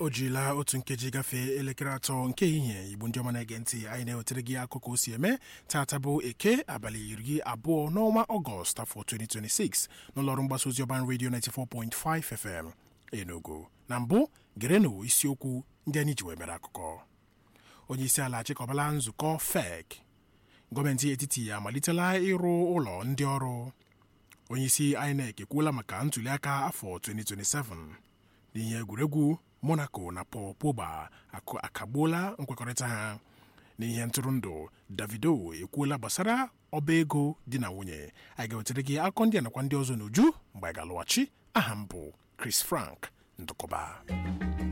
o jirila otu nkeji gafee elekere atọ nke ehihie igbo ndị ọma na-ege ntị anyị na-ewetara gị akụkọ o si eme tata bụ eke abalị iri abụọ n'ọnwa ọgọst afọ 2026 n'ụlọọrụ mgbasa ozi ọban redio 94.5 fm enugu na mbụ gerenụ isiokwu ndị anyị ji wee mere akụkọ onye isi ala achịkọbala nzukọ fek gọọmenti etiti amalitela ịrụ ụlọ ndị ọrụ onye isi inec ekwuola maka ntụliaka afọ 2027 n'ihe egwuregwu monaco na paul pogba akagbuola nkwekọrịta ha n'ihe ntụrụndụ davido ekwuola gbasara ọba ego di na nwunye anyị ga-wetara gị akụkọ ndị a nakwa ndị ọzọ n'uju mgbe anyị ga-alụghachi aha m bụ chris frank ndụkọba